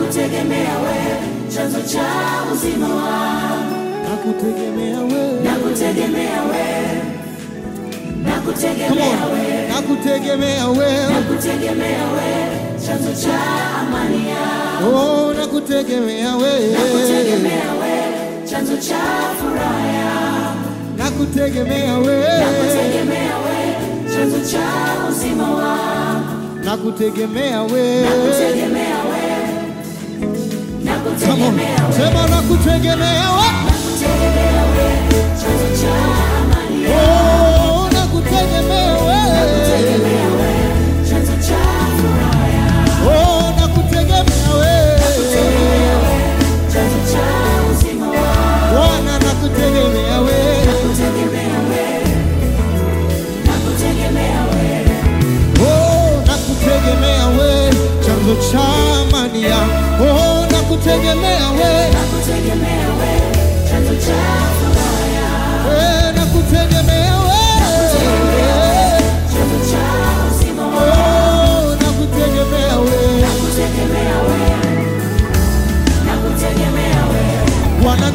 nakutegemea wewe, chanzo cha uzima wangu, nakutegemea wewe, nakutegemea wewe, Come nakutegemea on. wewe, nakutegemea wewe, nakutegemea wewe, chanzo cha amani yangu, oh, nakutegemea wewe, nakutegemea wewe, chanzo cha furaha yangu, nakutegemea wewe, nakutegemea wewe, chanzo cha uzima wangu, nakutegemea wewe. nakutegemea wewe, Come on, nakutegemea wewe. sema nakutegemea wewe, Nakutegemea wewe, chanzo cha amani yangu. oh, nakutegemea wewe, Nakutegemea wewe, chanzo cha furaha yangu. oh, nakutegemea wewe, Nakutegemea wewe, chanzo cha uzima wangu. Bwana nakutegemea wewe, Nakutegemea wewe, nakutegemea wewe. oh, nakutegemea wewe, chanzo cha amani yangu, oh, nakutegemea wewe, Nakutegemea wewe, chanzo cha furaha yangu. eh, nakutegemea Nakutegemea wewe, wewe, chanzo cha uzima wangu. oh, nakutegemea wewe. Nakutegemea wewe, nakutegemea wewe. Bwana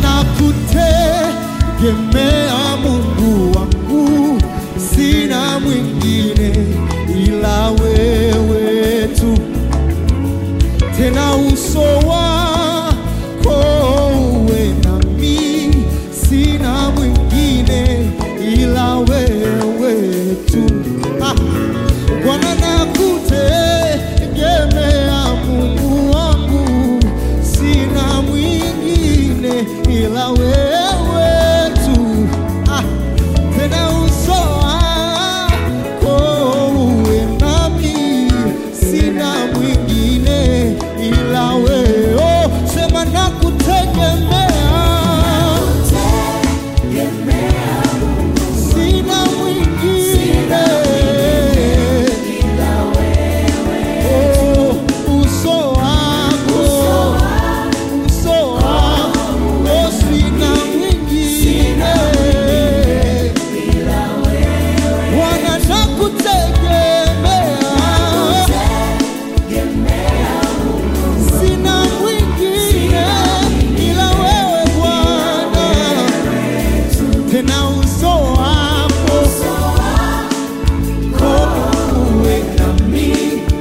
nakutegemea Mungu wangu, sina mwingine ila wewe tu, tena uso wako uwe nami, sina mwingine ila wewe tu. Ah. Bwana nakutegemea Mungu wangu, sina mwingine ila wewe tu. Ah, tena uso wako uwe nami, sina mwingine ila wewe. Oh, sema nakutegemea, Tegemea sina mwingine ila wewe. Oh, uso wako, uso wako, oh, sina mwingine. Bwana nakutegemea, sina mwingine ila wewe Bwana, tena uso wako uwe nami.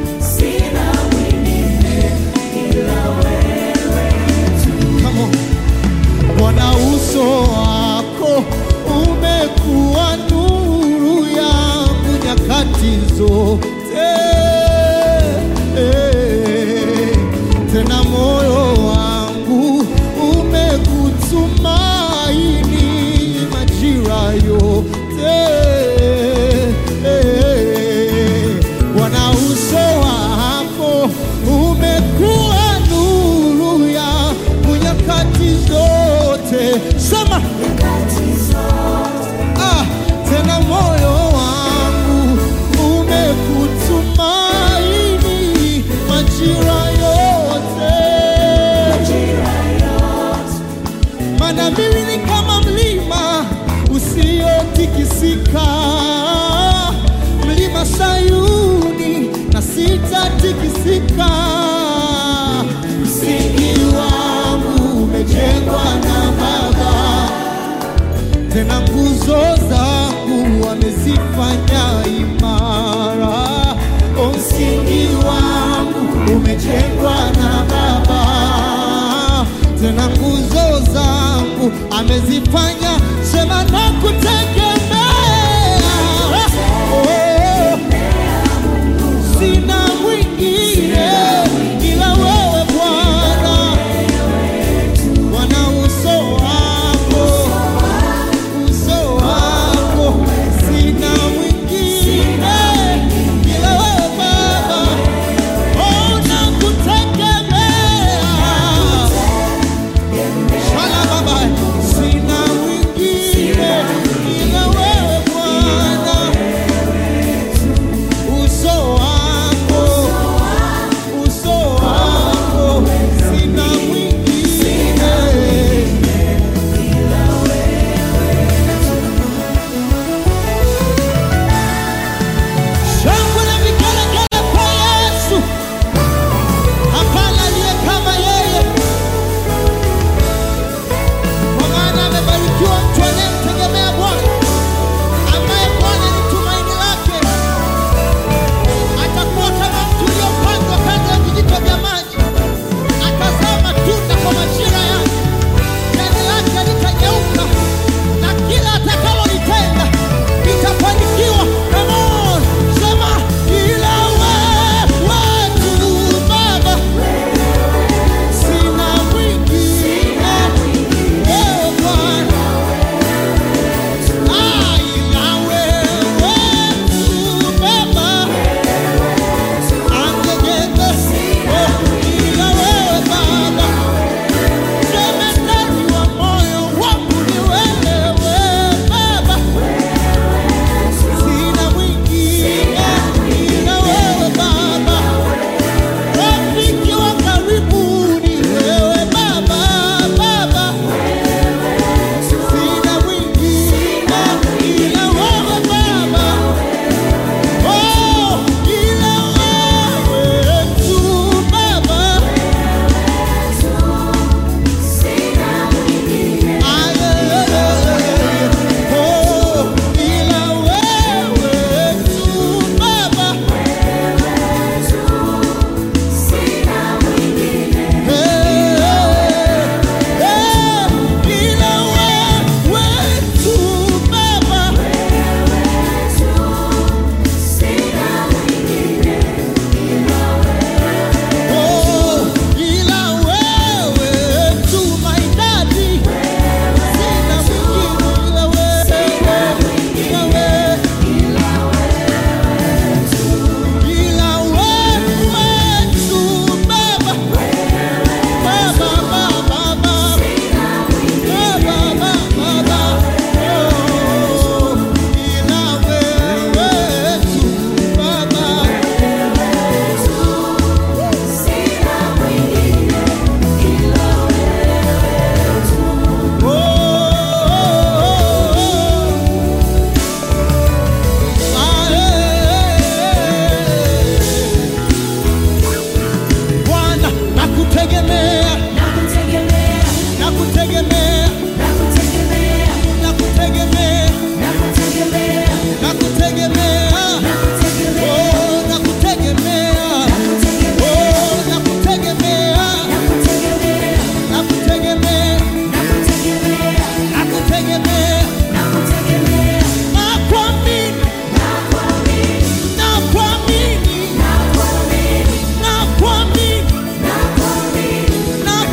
Come on. Bwana uso wako umekuwa nuru yangu nyakati zote, tena moyo wangu umekutumaini majira yote. Bwana uso wako umekuwa nuru yangu nyakati zote. Sema ah, tena moyo wangu umekutumaini majira yote, maana mimi ni kama mlima usiotikisika, mlima Sayuni na sitatikisika. Msingi wangu umejengwa na Baba tena nguzo zangu wamezifanya imara. O, msingi wangu umejengwa na Baba, tena nguzo zangu amezifanya. Sema nakutegemea, oh, sina mwingine ila wewe Bwana, Bwana uso wako uso wako sina mwingine ila wewe Baba, oh, nakutegemea. Shala Baba, sina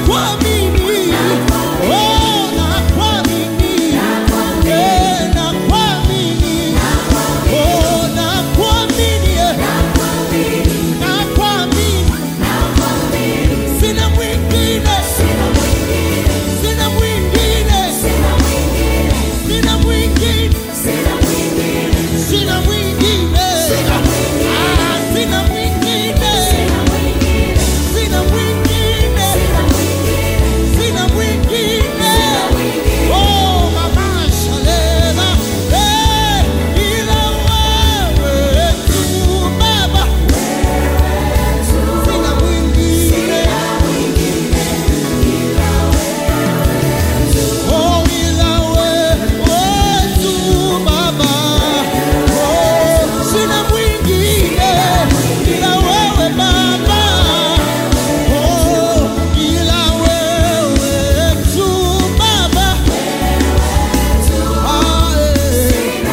nakuamini. Oh, nakuamini. Eh, nakuamini. Oh, nakuamini. Eh, nakuamini. Sina mwingine. Sina mwingine. Sina mwingine. Sina mwingine. Sina mwingine. Ah, sina mwingine. Sina mwingine. Sina mwingine. Oh, mama Shalema. Eh, ila wewe tu Baba. Sina mwingine. Oh, ila wewe tu Baba. Oh, sina mwingine ila wewe Baba. Oh, ila wewe tu Baba. Ah, eh.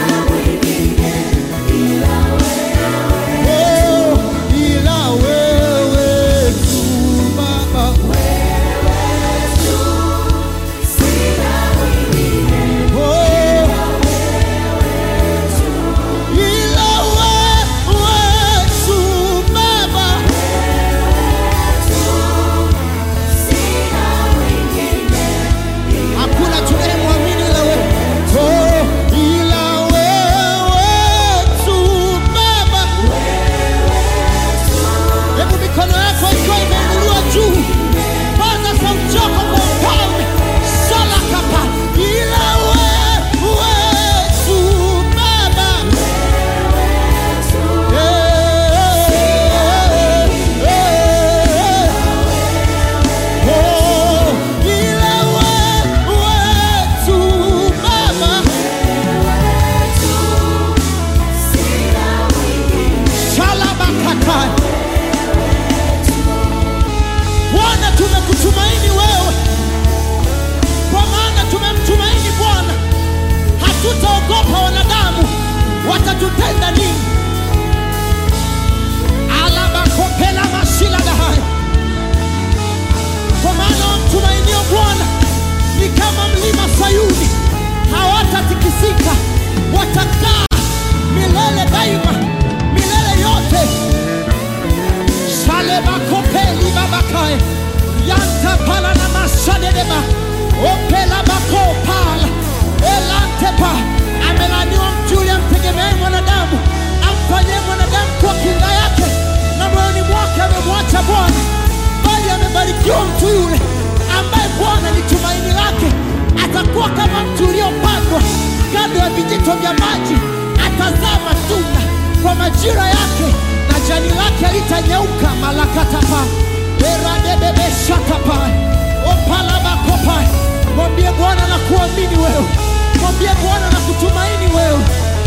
Oh, ila wewe tu Baba. Oh, ila wewe tu Baba. Hakuna tunayemwamini ila wewe. Oh, ila wewe tu Baba. Hebu mikono yako ikiwa imeinuliwa juu, paza sauti yako kwa ufalme. Sala kapa, ila wewe tu Baba. Eh, eh, eh. Oh, ila wewe tu Baba. Shalabakatai. Bwana, tumekutumaini wewe, kwa maana tumemtumaini Bwana. Hatutaogopa wanadamu watatutenda nini. Alabakopela mashila dahai, kwa maana wamtumainio Bwana ni kama mlima Sayuni, hawatatikisika, watakaa milele daima, milele yote. Shalebakopeli babakae yanta pala na masadedeba opela bako pala elantepa amelaniwa mtu yule amtegemeaye mwanadamu amfanyie mwanadamu kwa kinga yake na moyoni mwake amemwacha Bwana bali amebarikiwa mtu yule ambaye Bwana ni tumaini lake atakuwa kama mtu uliopandwa kando ya vijito vya maji atazaa matunda kwa majira yake na jani lake litanyauka malakatapa eradebebeshatapa opalabakopa mwambie bwana na kuamini wewe mwambie bwana na kutumaini wewe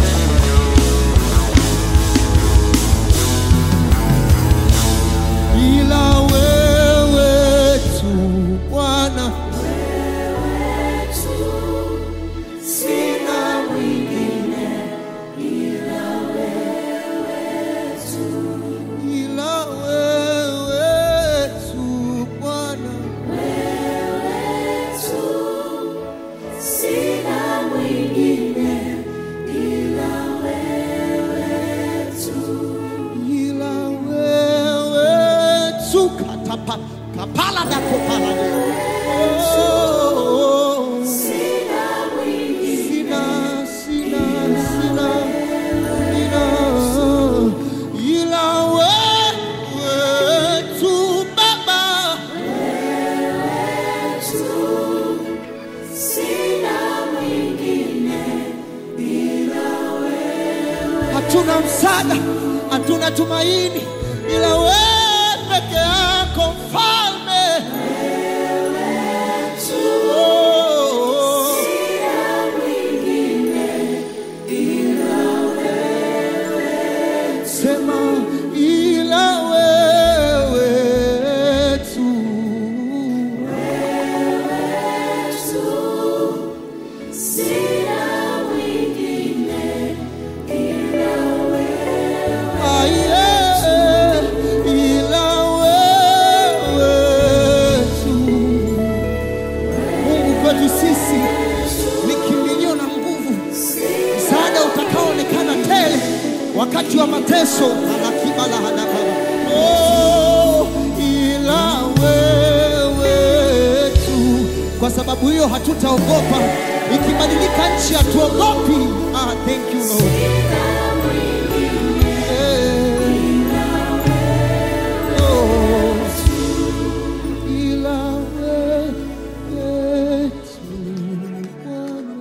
ila wewe tu bwana ila wewe tu bwana ila wewe tu katapa kapala na kopala oh, sina sina sina sina ila wewe tu baba hatuna msaada, hatuna tumaini ila wewe peke yako mfalme. Oh, sema ila wewe tu Ah, yeah. ila wewe Kwa sababu hiyo hatutaogopa. Ikibadilika nchi hatuogopi. Ah, thank you Lord. Eh. Oh. Ila wewe tu Bwana.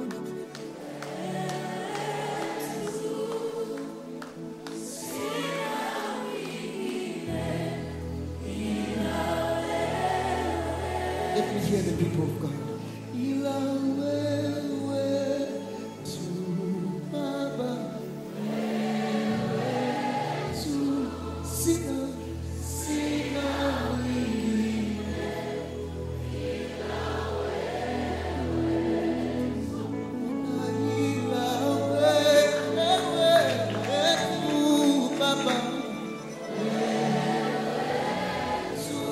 Let me hear the people of God. Ila wewe tu Baba, tu sina sina mwingine. Ila wewe tu Baba, tu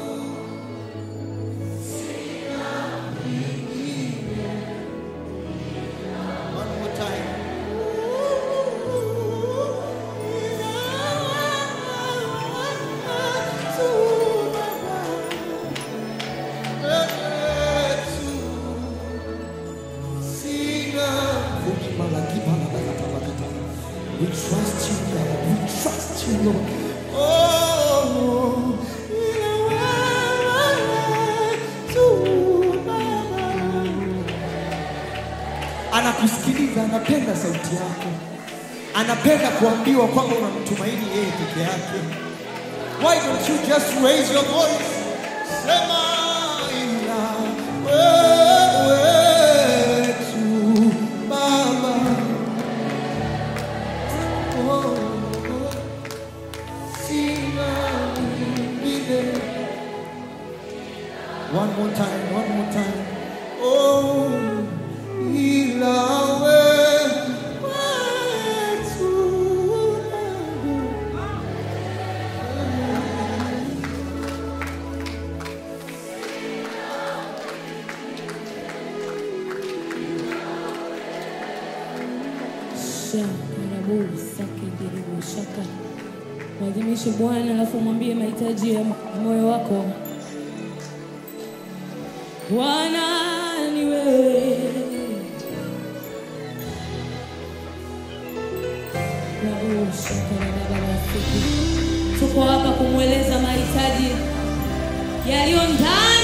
One more time. We trust you, God. We trust you, Lord. Oh, anakusikiliza, anapenda sauti yako, anapenda kuambiwa kwamba unamtumaini yeye peke yake. Why don't you just raise your voice? Sema ila wewe tu Baba. Oh, sina mwingine. One more time, one more time. Oh, ila wewe tu Baba. shaka mwadhimishe Bwana, alafu mwambie mahitaji ya moyo wako. Bwana ni wewe, Rabu shaka na baba rafiki. Tuko hapa kumweleza mahitaji yaliyo ndani